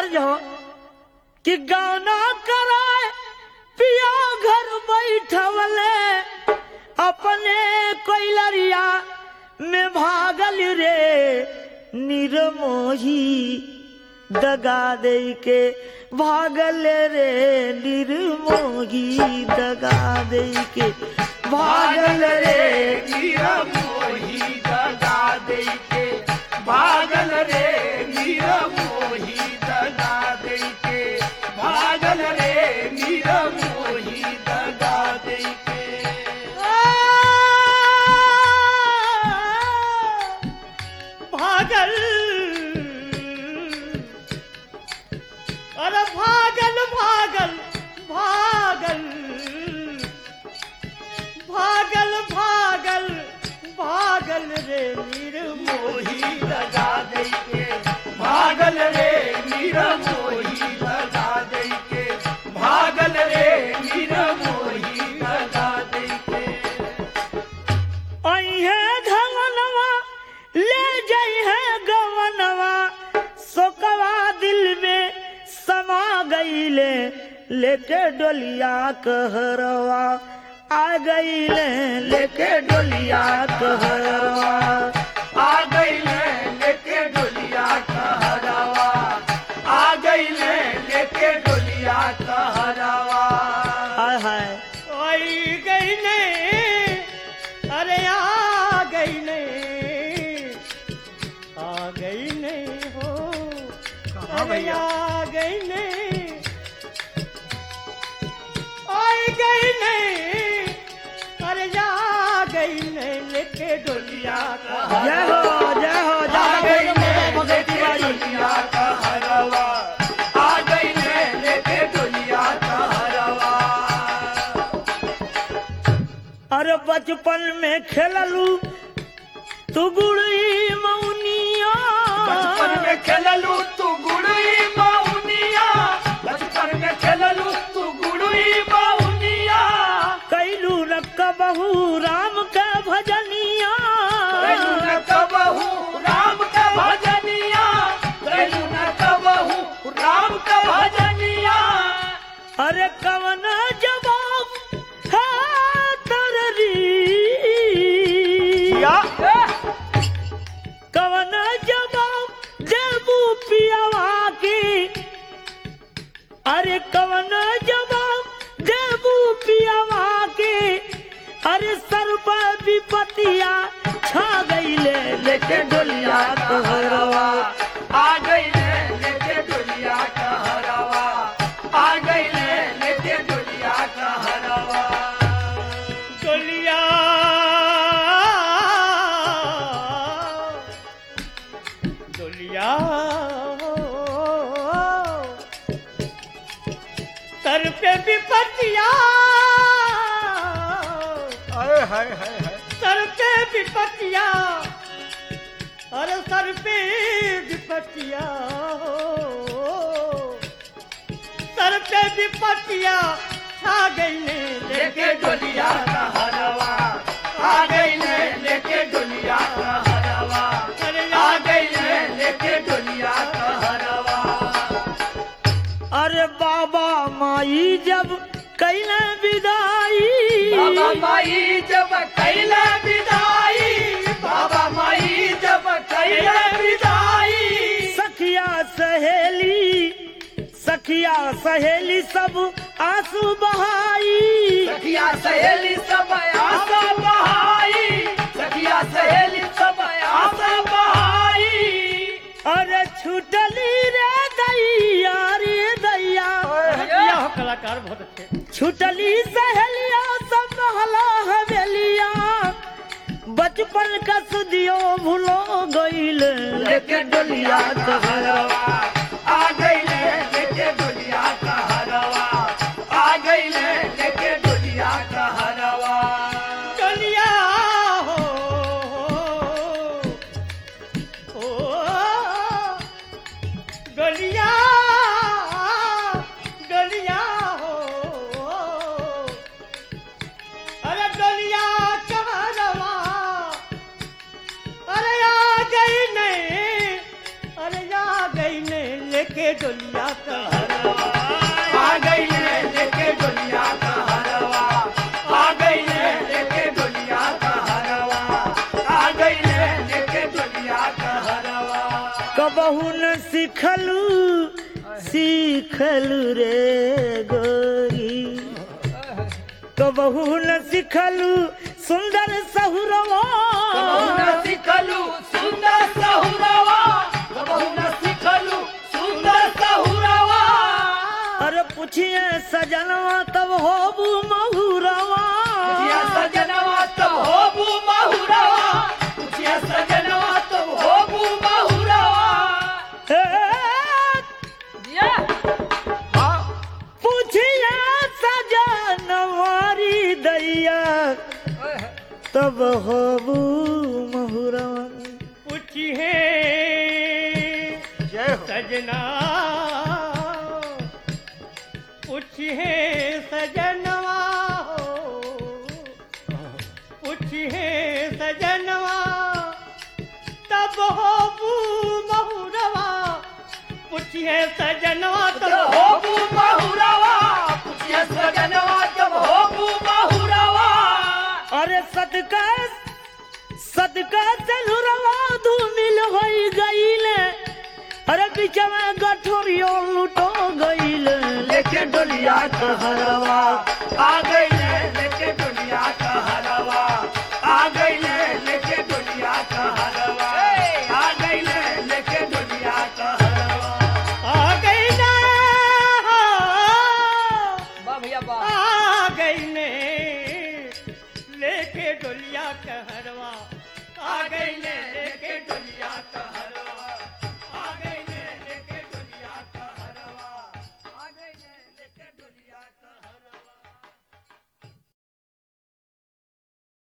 तर्ज हो कि गाना कराए पिया घर बैठवले अपने कोइलरिया में भागल रे निर्मोही दगा दे के भागल रे निर्मोही दगा दे के भागल रे मीरा मोही दगा दे के भागल रे मीरा मोही दगा दे के भागल रे मीरा मोही दगा दे के भागल अरे भागल भागल भागल भागल भागल भागल रे निर्मोही मोही दगा दे के भागल रे मीरा मोही दगा दे के भागल रे मीरा मोही दगा दे के अहे धवनवा ले जइहे गवनवा सोकवा दिल में समा गईले लेके डोलिया कहरवा आ गईले लेके डोलिया कहरवा आ गई लेके डोलिया कहरावा आ गई लेके डोलिया कहरावा हाय हाय आई गई ने अरे आ गई ने आ गई ने हो कहाँ अरे भैया? आ गई ने आई गई ने अरे आ गई ने लेके डोलिया का जय हो जय हो आ गई लेके डोलिया कहरावा आ गई लेके डोलिया कहरावा अरे बचपन में खेललू तू गुड़ी मौनिया बचपन में खेललू तू गुड़ई बाउनिया बचपन में खेललू तू गुड़ई बाउनिया कैलू रक्क बहू राम के भजनिया कैलू न कबहू राम का भजनिया कैलू न कबहू राम का भजनिया अरे कवन जवाब है तररी कवन जवाब देबू पियावा की अरे कवन जवाब देबू पियावा के अरे सर्व विपतिया छा गईले लेके डोलिया कहरवा आ गई लेके डोलिया कहरावा आ गई लेके डोलिया कहरावा डोलिया डोलिया सर पे विपतिया अरे हाय हाय हाय सर पे विपतिया अरे सर पे विपतिया सर पे विपतिया छा गई ने लेके डोलिया कहरावा आ गई लेके डोलिया कहरावा अरे आ गई लेके डोलिया कहरावा अरे बाबा माई जब कैले विदाई बाबा माई जब कैला विदाई बाबा माई जब कैला विदाई सखिया सहेली सखिया सहेली सब आंसू बहाई सखिया सहेली सब आशा बहाई सखिया सहेली सब आशा बहाई अरे छुटली रे दैया रे दैया भैया हो कलाकार बहुत अच्छे छुटली सहेलिया सब महला हवेलिया बचपन का सुदियो भूलो गईल लेके डोलिया कहरवा आ गई लेके डोलिया कहरवा आ गई लेके डोलिया कहरवा डोलिया हो हो डोलिया डोलिया हो अरे डोलिया कहरवा अरे आ गई नहीं अरे आ गई नहीं लेके लेके डोलिया कहरवा आ गई है लेके डोलिया का हरवा आ गई है लेके डोलिया का हरवा आ गई है लेके डोलिया का हरवा कबहू न सिखलू सीखलू रे गोरी कबहू न सिखलू सुंदर सहुरवा कबहू न सिखलू सुंदर सहुरवा कबहू न सिखलू सुंदर सहुरवा अरे पूछिए सजनवा तब होबू महुरवा पूछिया सजनवा तब होबू महुरवा पूछिया सजनवा तब होबू महुरवा हे, हाँ, पूछिए सजनवारी दैया तब होबू महुरवा पूछिए जय हो सजना पूछिए सजनवा हो पूछिए सजनवा तब हो बू महुरवा पूछिए सजनवा तब तब होबू महुरवा पूछिया सजनवा तब होबू महुरवा अरे सदका सदका चलुरवा धूमिल होई गईले अरे बिचवा गठोरियो लुटो गईले लेके डोलिया का हरवा आ गई